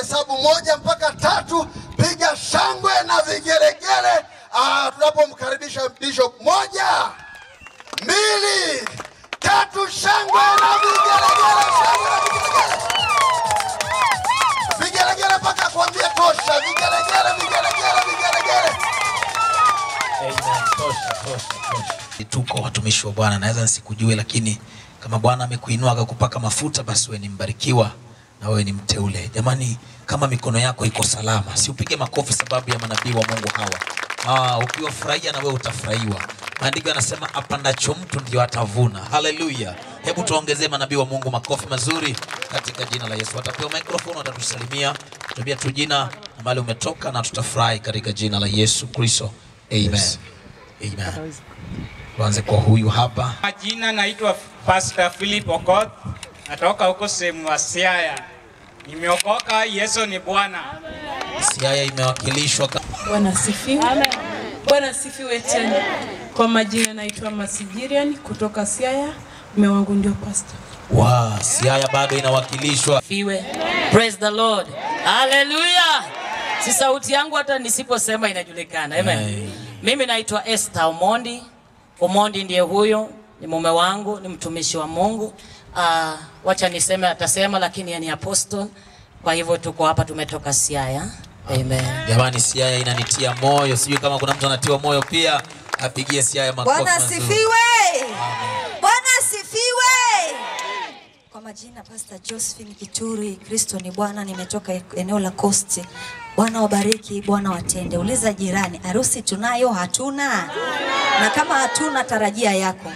nikihesabu moja mpaka tatu, piga shangwe na vigelegele ah, tunapomkaribisha bishop. Moja, mbili, tatu, shangwe na vigelegele, shangwe na vigelegele, vigelegele mpaka kuambia tosha, vigelegele, vigelegele, vigelegele. Amen. Tosha, tosha, tosha. Tuko watumishi wa Bwana, naweza nisikujue, lakini kama Bwana amekuinua akakupaka mafuta, basi wewe ni mbarikiwa na wewe ni mteule. Jamani, kama mikono yako iko salama, si upige makofi sababu ya manabii wa Mungu hawa. Ah, ukiwafurahia na wewe utafurahiwa. Maandiko yanasema apandacho mtu ndio atavuna. Haleluya! Hebu tuongezee manabii wa Mungu makofi mazuri katika jina la Yesu. Watapewa microphone, watatusalimia, tuambia tu jina na mahali umetoka, na tutafurahi katika jina la Yesu Kristo. Amen. Amen. Tuanze kwa huyu hapa. Majina naitwa Pastor Philip Okoth, natoka huko sehemu ya Siaya. Nimeokoka, Yesu ni Bwana. Siaya imewakilishwa ka- Bwana asifiwe. Bwana asifiwe tena. Kwa majina naitwa Masijirian kutoka Siaya. Mume wangu ndio pastor. wa Siaya bado inawakilishwa. Fiwe. Praise the Lord. Hallelujah. Si sauti yangu hata nisiposema inajulikana. Amen. Amen. Mimi naitwa Esther Omondi. Omondi ndiye huyo, ni mume wangu, ni mtumishi wa Mungu. Uh, wacha niseme atasema lakini yeye ni apostle. Kwa hivyo tuko hapa tumetoka Siaya. Amen. Jamani, Siaya inanitia moyo. Sijui kama kuna mtu anatiwa moyo pia, apigie Siaya makofi Bwana mazuri. asifiwe. Bwana asifiwe. Kwa majina Pastor Josephine Kituri, Kristo ni Bwana, nimetoka eneo la Coast. Bwana wabariki, Bwana watende. Uliza jirani, harusi tunayo hatuna? Na kama hatuna, tarajia yako.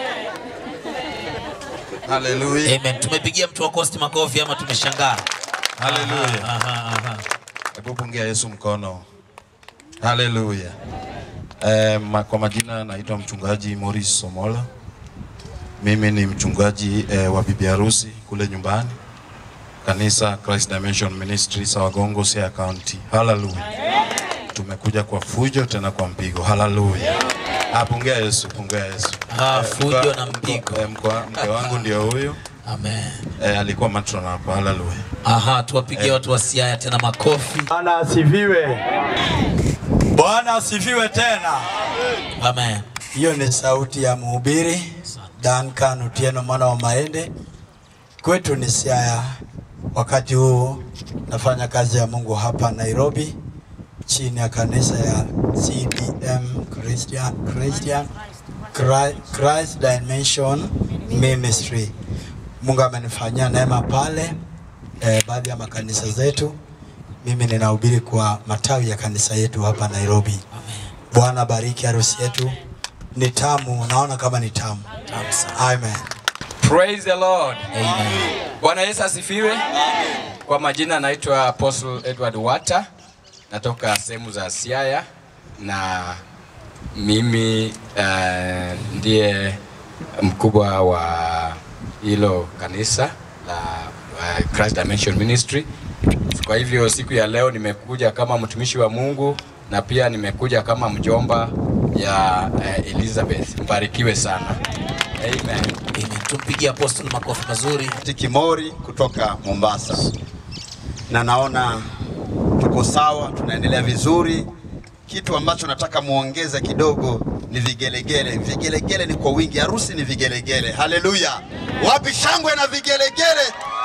Haleluya. Amen. Tumepigia mtu wa Coast makofi ama tumeshangaa? Haleluya. Aha, aha. Hebu pungia Yesu mkono. Haleluya. Eh, ma, kwa majina naitwa mchungaji Morris Somola. Mimi ni mchungaji eh, wa bibi harusi kule nyumbani. Kanisa Christ Dimension Ministry Sawagongo, Siaya County. Haleluya. Tumekuja kwa fujo tena kwa mpigo. Haleluya. Ah, pungia Yesu, pungia Yesu. Ah, Eh, fujo mkwa- na mpigo. mkwa- eh, mkwa- Mke wangu ndio huyo. Amen. Eh, alikuwa matron hapa. Haleluya. Aha, tuwapigie watu wa Siaya tena makofi. Bwana asifiwe. Bwana asifiwe tena. Amen. Hiyo ni sauti ya mhubiri Duncan Otieno mwana wa Maende. Kwetu ni Siaya. Wakati huu nafanya kazi ya Mungu hapa Nairobi chini ya kanisa ya CDM Christian, Christian Christ, Christ Dimension Ministry. Mungu amenifanyia neema pale eh, baadhi ya makanisa zetu. Mimi ninahubiri kwa matawi ya kanisa yetu hapa Nairobi. Bwana bariki harusi yetu. Ni tamu, naona kama ni tamu. Tamu sana. Amen. Praise the Lord. Amen. Bwana Yesu asifiwe. Kwa majina naitwa Apostle Edward Wata, natoka sehemu za Siaya na mimi uh, ndiye mkubwa wa hilo kanisa la uh, Christ Dimension Ministry. Kwa hivyo siku ya leo nimekuja kama mtumishi wa Mungu na pia nimekuja kama mjomba ya uh, Elizabeth. Mbarikiwe sana. Amen. Amen. Tumpigie apostle makofi mazuri. Tikimori kutoka Mombasa, na naona tuko sawa, tunaendelea vizuri. Kitu ambacho nataka muongeze kidogo ni vigelegele. Vigelegele ni kwa wingi, harusi ni vigelegele. Haleluya! Wapi shangwe na vigelegele?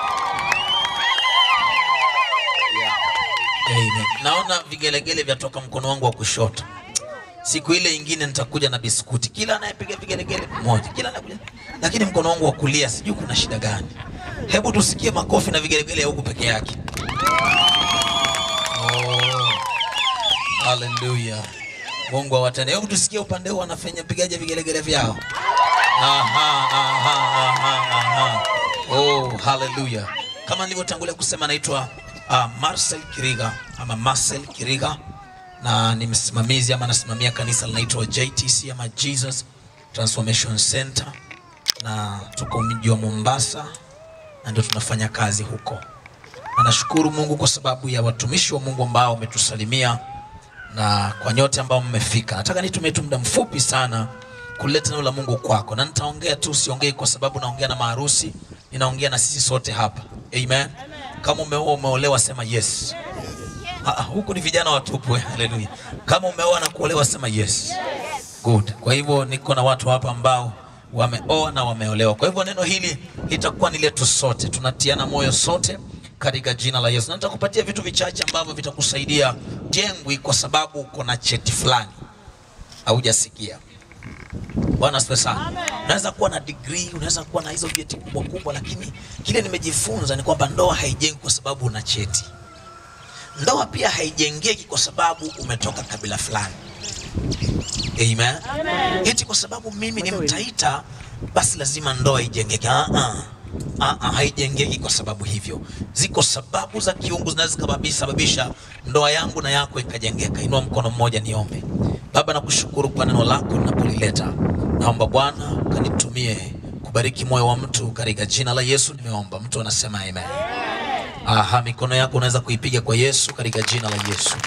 Amen. Naona vigelegele vyatoka mkono wangu wa kushoto. Siku ile ingine nitakuja na biskuti, kila anayepiga vigelegele mmoja, kila anakuja, lakini mkono wangu wa kulia sijui kuna shida gani. Hebu tusikie makofi na vigelegele ya huku peke yake. Oh, haleluya. Mungu awatende. Hebu tusikie upande huu wanafanya pigaje vigelegele vyao. Aha, aha, aha, aha. Oh, haleluya. Kama nilivyotangulia kusema naitwa uh, Marcel Kiriga ama Marcel Kiriga na ni msimamizi ama nasimamia kanisa linaitwa JTC ama Jesus Transformation Center na tuko mji wa Mombasa na ndio tunafanya kazi huko. Na nashukuru Mungu kwa sababu ya watumishi wa Mungu ambao wametusalimia na kwa nyote ambao mmefika. Nataka nitumie tu muda mfupi sana kuleta neno la Mungu kwako, na nitaongea tu, siongei kwa sababu naongea na maharusi, ninaongea na sisi sote hapa. Amen. Kama umeoa umeolewa, sema yes. Ah, ah, huku ni vijana watupu. eh, Haleluya. Kama umeoa na kuolewa, sema yes. Good. Kwa hivyo niko na watu hapa ambao wameoa na wameolewa. Kwa hivyo neno hili litakuwa ni letu sote, tunatiana moyo sote katika jina la Yesu. Na nitakupatia vitu vichache ambavyo vitakusaidia jengwi, kwa sababu uko na cheti fulani haujasikia. Bwana asifiwe sana. Unaweza kuwa na degree, unaweza kuwa na hizo vyeti kubwa kubwa, lakini kile nimejifunza ni kwamba ndoa haijengwi kwa sababu una cheti. Ndoa pia haijengeki kwa sababu umetoka kabila fulani. Amen. Eti kwa sababu mimi ni Mtaita basi lazima ndoa ijengeke. Ah, ah. Ah, ah, haijengeki kwa sababu hivyo. Ziko sababu za kiungu zinaweza zikasababisha ndoa yangu na yako ikajengeka. Inua mkono mmoja niombe. Baba, nakushukuru kwa neno lako linapolileta. Naomba Bwana kanitumie kubariki moyo wa mtu katika jina la Yesu nimeomba. Mtu anasema amen. Aha, mikono yako unaweza kuipiga kwa Yesu katika jina la Yesu.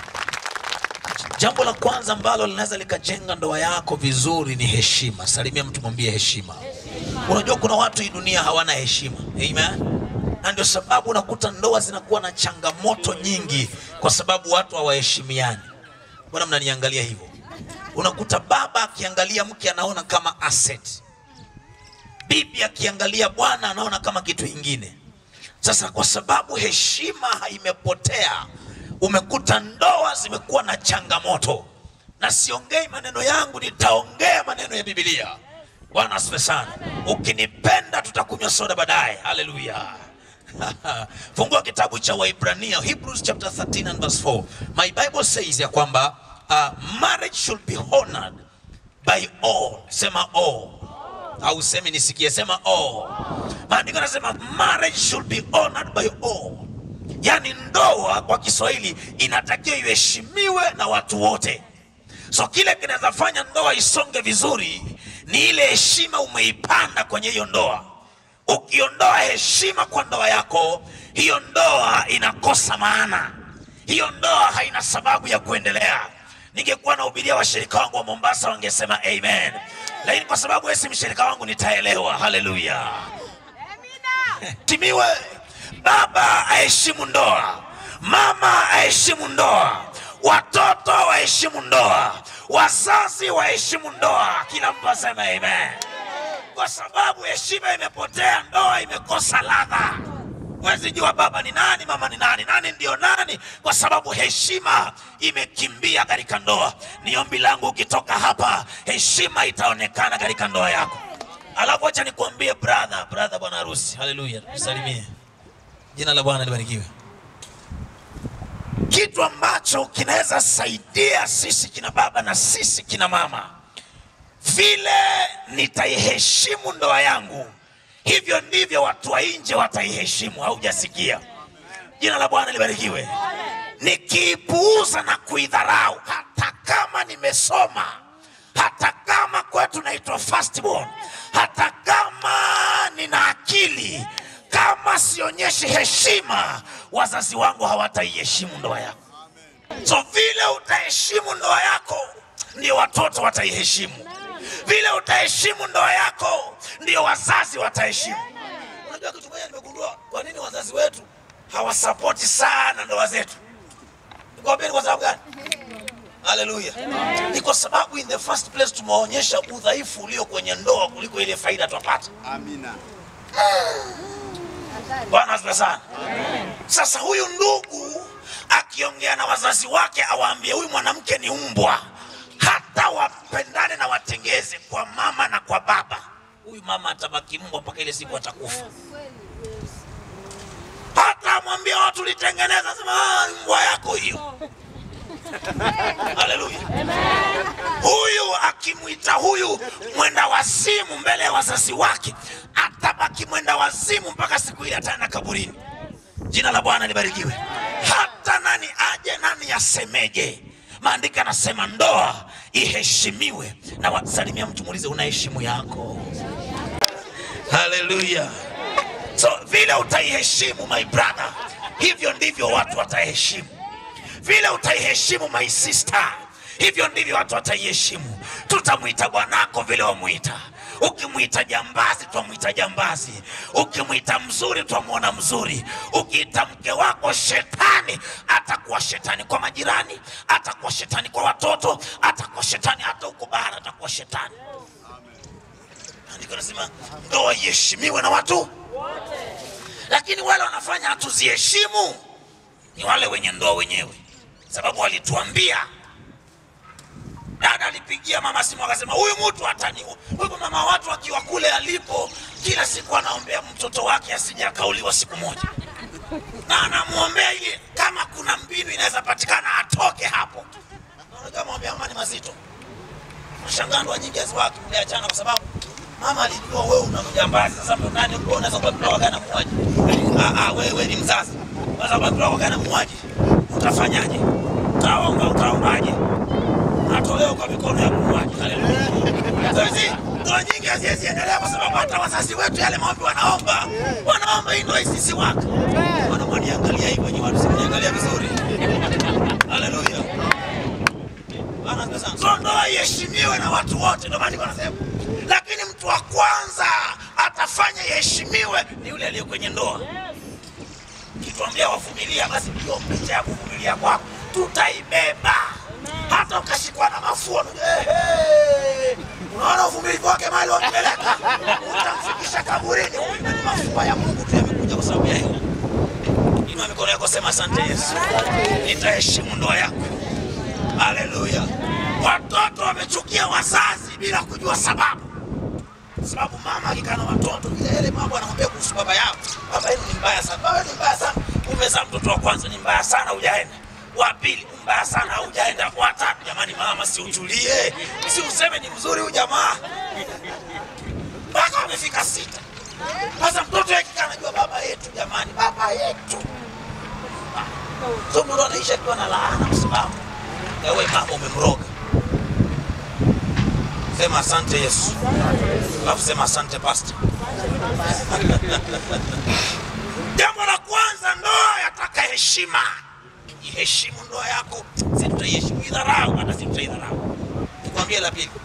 Jambo la kwanza ambalo linaweza likajenga ndoa yako vizuri ni heshima. Salimia mtu, mwambie heshima. Unajua kuna watu hii dunia hawana heshima. Amen. Na ndio sababu unakuta ndoa zinakuwa na changamoto nyingi kwa sababu watu hawaheshimiani. Bwana, mnaniangalia hivyo. Unakuta baba akiangalia mke anaona kama asset. Bibi akiangalia bwana anaona kama kitu kingine. Sasa kwa sababu heshima imepotea, umekuta ndoa zimekuwa na changamoto, na siongei maneno yangu, nitaongea maneno ya Biblia. Bwana asifiwe sana. Ukinipenda tutakunywa soda baadaye. Haleluya. Fungua kitabu cha Waibrania, Hebrews chapter 13 and verse 4. My Bible says ya kwamba uh, marriage should be honored by all. Sema all au semi nisikie, sema all. Maandiko yanasema marriage should be honored by all, yaani ndoa kwa Kiswahili inatakiwa iheshimiwe na watu wote. So kile kinaweza fanya ndoa isonge vizuri ni ile heshima umeipanda kwenye hiyo ndoa. Ukiondoa heshima kwa ndoa yako, hiyo ndoa inakosa maana, hiyo ndoa haina sababu ya kuendelea. Ningekuwa nahubiria washirika wangu wa Mombasa wangesema amen, lakini kwa sababu wewe si mshirika wangu nitaelewa. Haleluya, timiwe. Baba aheshimu ndoa, mama aheshimu ndoa, watoto waheshimu ndoa, wazazi waheshimu ndoa. Kila mtu aseme amen, kwa sababu heshima imepotea, ndoa imekosa ladha. Huwezi jua baba ni nani, mama ni nani, nani ndio nani, kwa sababu heshima imekimbia katika ndoa. Ni ombi langu ukitoka hapa, heshima itaonekana katika ndoa yako. Alafu acha nikuambie brother, brother, bwana harusi, haleluya, tusalimie. Jina la Bwana libarikiwe. Kitu ambacho kinaweza saidia sisi kina baba na sisi kina mama, vile nitaiheshimu ndoa yangu hivyo ndivyo watu wa nje wataiheshimu. Haujasikia? Jina la Bwana libarikiwe. Nikiipuuza na kuidharau, hata kama nimesoma, hata kama kwetu naitwa firstborn, hata kama nina akili, kama sionyeshi heshima, wazazi wangu hawataiheshimu ndoa yako. So vile utaheshimu ndoa yako, ndio watoto wataiheshimu vile utaheshimu ndoa yako ndio wazazi wataheshimu. Unajua kitu moja nimegundua, kwa nini wazazi wetu hawasapoti sana ndoa zetu? Nikwambia ni kwa sababu gani? Haleluya! Ni kwa sababu in the first place tumeonyesha udhaifu ulio kwenye ndoa kuliko ile faida twapata. Amina. Bwana asifiwe sana. Sasa huyu ndugu akiongea na wazazi wake awaambie huyu mwanamke ni umbwa, hata wapendane na watengeze kwa mama na kwa baba, huyu mama atabaki mbwa mpaka ile siku atakufa. Hata amwambie watu litengeneza, sema "Ah, mbwa yako hiyo. Haleluya. Huyu akimwita huyu mwenda wazimu mbele ya wazazi wake, atabaki mwenda wazimu mpaka siku ile ataenda kaburini. Jina la Bwana libarikiwe. Hata nani aje, nani asemeje, maandiko yanasema ndoa iheshimiwe. Na wasalimia mtu, muulize una heshimu yako. Haleluya. So vile utaiheshimu my brother, hivyo ndivyo watu wataheshimu. Vile utaiheshimu my sister, hivyo ndivyo watu wataiheshimu. Tutamwita bwanako vile wamwita, Ukimwita jambazi, twamwita jambazi. Ukimwita mzuri, twamwona mzuri. Ukiita mke wako shetani, atakuwa shetani kwa majirani, atakuwa shetani kwa watoto, atakuwa shetani hata huko bara, atakuwa shetani. Andiko nasema ndoa iheshimiwe na watu lakini wale wanafanya hatuziheshimu ni wale wenye ndoa wenyewe, sababu walituambia. Dada alipigia mama simu akasema, huyu mtu ataniua. Huyu mama watu akiwa kule alipo, kila siku anaombea mtoto wake asije akauliwa siku moja, na anamwombea ili kama kuna mbinu inaweza patikana atoke hapo. Naona kama maombi ya mama ni mazito. Nashangaa ndoa nyingi haziwaki mliachana kwa sababu mama alijua wewe una mjambazi. Sasa ndo nani uko unaweza kuwa mtoto wake na muuaji? Ah ah, wewe ni mzazi. Sasa kwa mtoto wake na muuaji. Utafanyaje? Utaomba utaombaje? Atolewa kwa mikono ya muuaji. Haleluya. Sasa hizi ndoa nyingi haziwezi endelea kwa sababu hata wazazi wetu yale maombi wanaomba, wanaomba hii ndoa isisi waka. Wanamwaniangalia hivyo nyinyi watu simniangalia vizuri. Haleluya. Bwana asifiwe sana. So ndoa iheshimiwe na watu wote, ndio maana niko nasema. Lakini mtu wa kwanza atafanya iheshimiwe ni yule aliye kwenye ndoa. Kituambia wavumilia, basi hiyo picha ya kuvumilia kwako tutaibeba, hata ukashikwa na mafua. Ehe, unaona uvumilivu wake mali wampeleka, utamfikisha kaburini. Huyu ni mafua ya Mungu tu yamekuja kwa sababu ya hilo. Inua mikono yako, sema asante Yesu, nitaheshimu ndoa yako. Haleluya. Watoto wamechukia wazazi bila kujua sababu, sababu mama akikaa na watoto vile yale mambo anamwambia kuhusu baba yao, baba yenu ni mbaya sana, baba yenu ni mbaya sana. Umezaa mtoto wa kwanza ni mbaya sana, hujaenda wa pili mbaya sana, hujaenda wa tatu. Jamani mama, si utulie, si useme ni mzuri huyu jamaa, mpaka wamefika sita. Sasa mtoto akikaa anajua baba yetu, jamani, baba yetu. So mtoto anaishi akiwa na laana kwa sababu ewe mama umemroga. Sema asante Yesu, alafu sema asante pastor. Jambo la kwanza, ndoa yataka heshima. Iheshimu ndoa yako, si tutaiheshimu idharau, hata si tutaidharau. Nikwambie la pili,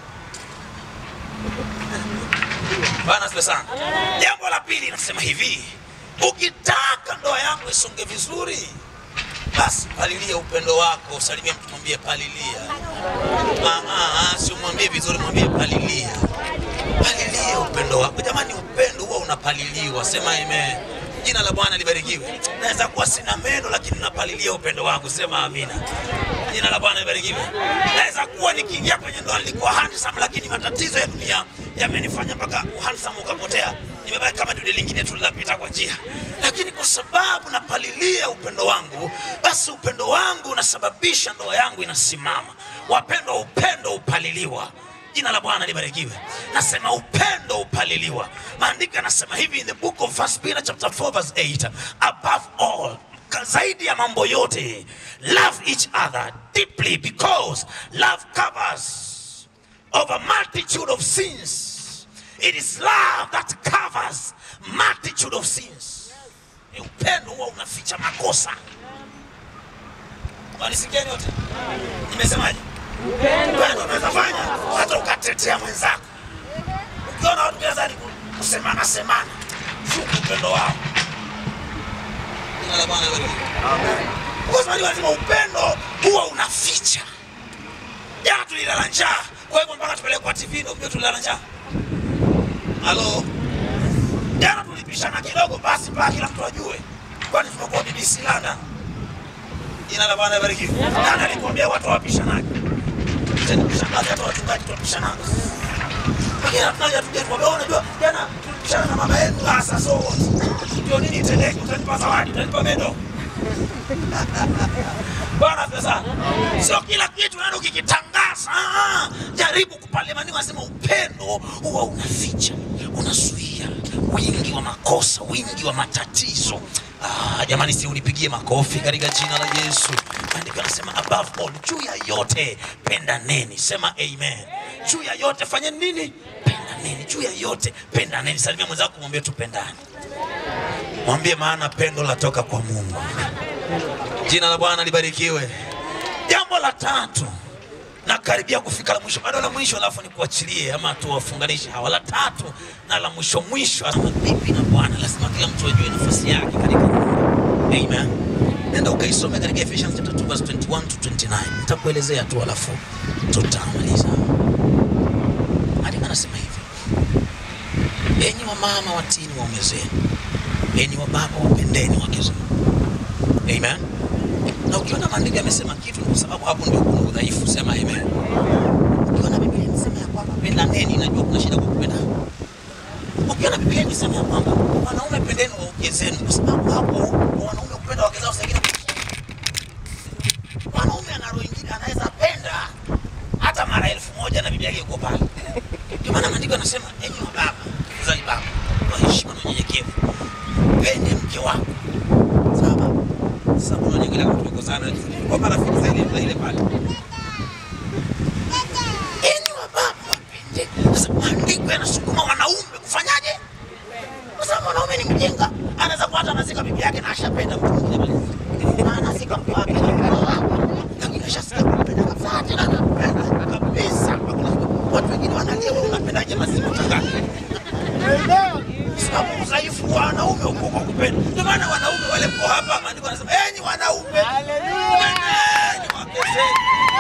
Bwana asifiwe sana. Jambo la pili nasema hivi, ukitaka ndoa yako isonge vizuri, basi palilia upendo wako, salimia mtu, mwambie palilia. Ah, ah, ah, si umwambie vizuri, mwambie palilia. Palilia upendo wako. Jamani, upendo huwa unapaliliwa. Sema amen. Jina la Bwana libarikiwe. Naweza kuwa sina meno lakini napalilia upendo wangu. Sema amina. Jina la Bwana libarikiwe. Naweza kuwa nikiingia kwenye ndoa nilikuwa handsome, lakini matatizo ya dunia yamenifanya mpaka handsome ukapotea. Nimebaki kama dude lingine tu linapita kwa njia, lakini kwa sababu napalilia upendo wangu, basi upendo wangu unasababisha ndoa yangu inasimama. Wapendwa, upendo upaliliwa. Jina la Bwana libarikiwe. Nasema upendo upaliliwa. Maandiko yanasema hivi in the book of First Peter chapter 4 verse 8, above all ka- zaidi ya mambo yote love each other deeply because love covers over multitude of sins. It is love that covers multitude of sins. Ni upendo huwa unaficha makosa. Wanisikia nyote? Nimesemaje? Upendo unaweza fanya hata ukatetea mwenzako. Ukiona watu gerezani kusemana semana, shuku upendo wao. Jina la Bwana libarikiwe. Kwa sababu lazima upendo huwa unaficha. Jana tulilala njaa, kwa hivyo mpaka tupeleke kwa TV ndio tulilala njaa. Halo, jana tulipishana kidogo, basi mpaka kila mtu ajue, kwani tumekuwa BBC London. Jina la Bwana libarikiwe. Nani alikwambia watu wapishanaje? Tena kushangaza hata wachungaji tunapishanaga. Lakini hatunaja tuje tukwambia, "Oh, unajua jana tulipishana na mama yetu, ah, sasa so what? Ndio nini itendeke? Utanipa zawadi, utanipa mendo. Bwana asifiwe sana. Sio kila kitu nani ukikitangaza. Ah, jaribu kupalemani, wasema upendo huwa unaficha, unazuia wingi wa makosa, wingi wa matatizo. Ah, jamani, si unipigie makofi katika jina la Yesu. Maandiko yanasema above all, juu ya yote pendaneni. Sema amen. Juu ya yote fanyeni nini? Pendaneni. Juu ya yote pendaneni. Salimia mwenzako, mwambie tupendane. Mwambie maana pendo latoka kwa Mungu. Jina la Bwana libarikiwe. Jambo la tatu, na karibia kufika la mwisho, bado la mwisho, alafu nikuachilie ama tuwafunganishe hawa la tatu na la mwisho mwisho. Ama bibi na bwana, lazima kila mtu ajue nafasi yake katika nyumba. Amen. Nenda ukaisome katika Ephesians chapter 2 verse 21 to 29. Nitakuelezea tu alafu tutamaliza. Andika anasema hivi. Enyi wa mama watini waume zenu, enyi wa baba wapendeni wake zenu. Amen. Na ukiona maandiko yamesema kitu ni kwa sababu hapo ndio kuna udhaifu, sema amen. Ukiona Biblia inasema ya kwamba pendaneni, najua kuna shida kwa kupenda. Ukiona Biblia inasema ya kwamba wanaume pendeni waume zenu, kwa sababu hapo wanaume kupenda wake zao sengine. Wanaume ana roho nyingine, anaweza penda hata mara elfu moja na Biblia iko pale. Ndio maana maandiko yanasema enyi wa baba, uzali baba, kwa heshima na unyenyekevu, pende mke wako. Sawa? Sasa unaongelea kama tumekosana kwa marafiki za ile za ile pale. Enyi wa baba wapende. Sasa maandiko yanasukuma wanaume kufanyaje? Kwa sababu mwanaume ni mjinga, anaweza kuwa hata anazika bibi yake na ashapenda mtu mwingine pale. Na anazika mke wake. Lakini ashasikia kumpenda kabisa tena anapenda kabisa. Hakuna watu wengine wanalia wewe unapendaje mazima utangani? sababu udhaifu wa wanaume uko kwa kupenda. Ndio maana wanaume wale mko hapa, maandiko yanasema enyi wanaume, pendeni wake zenu.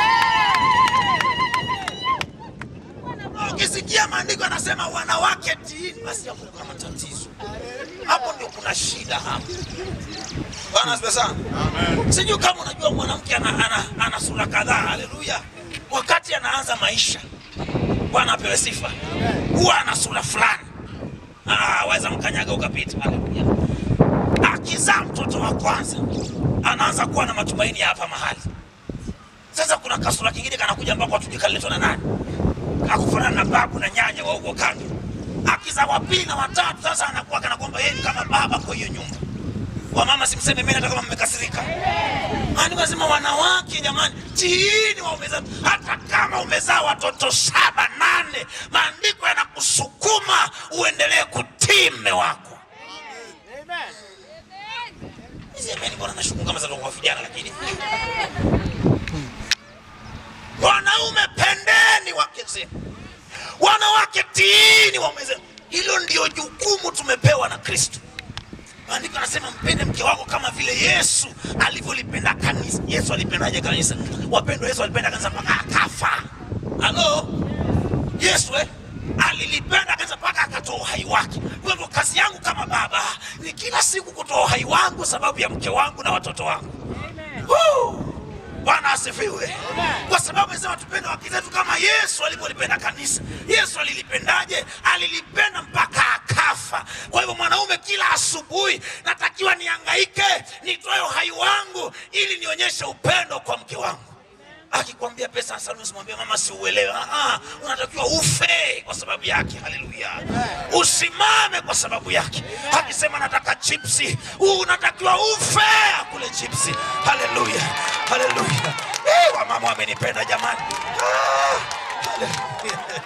Na Ukisikia maandiko yanasema wanawake tiini, basi hapo kuna matatizo, hapo ndio kuna shida hapo. Bwana asifiwe sana. Sijui kama unajua mwanamke ana, ana, ana sura kadhaa. Haleluya! Wakati anaanza maisha, Bwana apewe sifa, huwa ana sura fulani Ah, waweza mkanyaga ukapita. Haleluya. Akizaa mtoto wa kwanza anaanza kuwa na matumaini ya hapa mahali. Sasa kuna kasura kingine kanakuja ambako hatujui kaliletwa na nani, kakufanana na babu na nyanya wa huko kando. Akizaa wa pili na watatu, sasa anakuwa kana kwamba yeye ni kama baba kwa hiyo nyumba. Wamama simseme mimi, hata kama mmekasirika. Maandiko yanasema wanawake, jamani, tiini waume zenu, hata kama umezaa watoto saba nane, maandiko yanakusukuma uendelee kutii mme wako. Semeni, mbona nashuku kama zatoka kwa vijana, lakini wanaume pendeni wake zenu, wanawake tiini waume zenu. Hilo ndio jukumu tumepewa na Kristo. Maandiko anasema mpende mke wako kama vile Yesu alivyolipenda kanisa. Yesu alipendaje kanisa? Wapendwa, Yesu alipenda kanisa mpaka akafa. Halo, Yesu eh, alilipenda kanisa mpaka akatoa uhai wake. Kwa hivyo kazi yangu kama baba ni kila siku kutoa uhai wangu sababu ya mke wangu na watoto wangu. Woo! Bwana asifiwe. Kwa sababu anasema tupende wake zetu kama Yesu alivyolipenda kanisa. Yesu alilipendaje? Alilipenda mpaka akafa. Kwa hivyo mwanaume, kila asubuhi natakiwa niangaike, nitoe uhai wangu ili nionyeshe upendo kwa mke wangu. Akikwambia pesa sana, usimwambie mama, siuelewe. Ah, ah, unatakiwa ufe kwa sababu yake. Haleluya! Usimame kwa sababu yake. Akisema nataka chipsi, unatakiwa ufe akule chipsi. Haleluya, haleluya! Eh, wamama wamenipenda jamani. Ah, haleluya.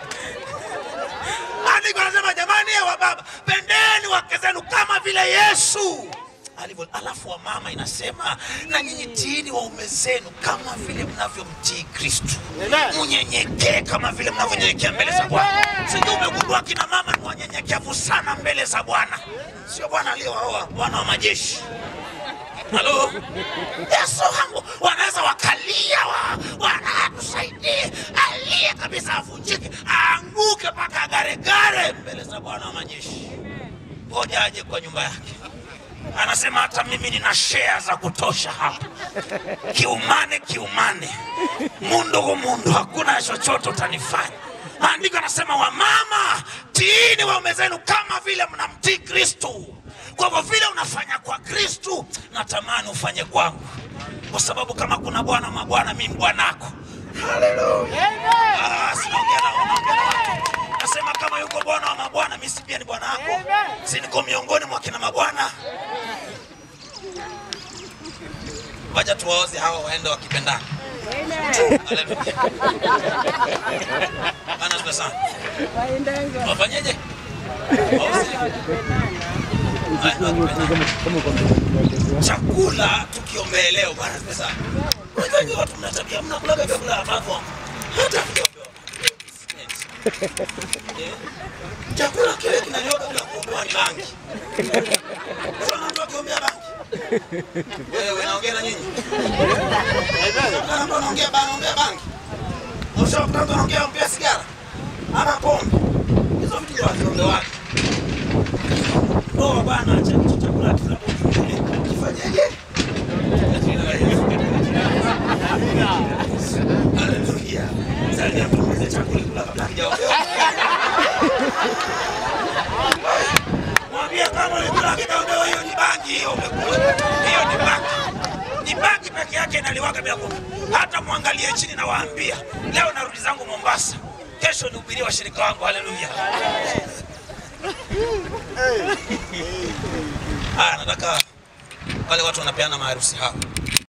Andiko anasema jamani, eh, wa baba pendeni wake zenu kama vile Yesu alivyo. Alafu wa mama inasema na nyinyi tiini waume zenu kama vile mnavyomtii Kristo, mnyenyekee kama vile mnavyonyenyekea mbele za Bwana. Sijui umegundua kina mama ni wanyenyekevu sana mbele za Bwana, sio Bwana aliyowaoa Bwana wa majeshi. Halo, Yesu wangu, wanaweza wakalia wa, Bwana tusaidie, alie kabisa, avunjike, aanguke mpaka agaregare mbele za Bwana wa majeshi. Ngoja aje kwa nyumba yake. Anasema hata mimi nina share za kutosha hapa, kiumane kiumane, mundu kumundu, hakuna chochote utanifanya. Maandiko anasema wamama, tiini waume zenu kama vile mnamtii Kristo. Kwa hivyo vile unafanya kwa Kristo, natamani ufanye kwangu, kwa sababu kama kuna bwana mabwana, mimi bwanako. Haleluya! Ah, sinaongea na wanaongea na watu. Nasema kama yuko bwana wa mabwana, mimi si pia ni bwana wako, si niko miongoni mwa kina mabwana. Wacha tuwaoze hawa waende wakipendana. Haleluya. Bwana asifiwe sana. Wafanyeje? Waoze. Waende wakipendana. Chakula tukiombea leo, Bwana asifiwe sana. Unajua watu mna tabia mnakula vyakula ambavyo hata kuombewa Eh? chakula kile kinaliwa kabla ya kuombewa ni bangi. Unaona mtu akiombea bangi? Wewe naongea na nyinyi. Unaona mtu anaongea bana, anaongea bangi. Ushakuta mtu anaongea anaongea sigara ama pombe. Hizo vitu ndio wakiombewa. Ndoa bana, acha hicho chakula kinapokuja. Kifanyeje? Haleluya. Sasa hapo mzee chakula kula kabla hajaombewa. Mwambie kama ulikula kidogo, hiyo ni bangi, hiyo umekula. Hiyo ni bangi. Ni bangi peke yake inaliwaga bila kumbe. Hata mwangalie chini na waambia. Leo narudi zangu Mombasa. Kesho nihubirie washirika wangu. Haleluya. Haya, nataka wale watu wanapeana maharusi hapa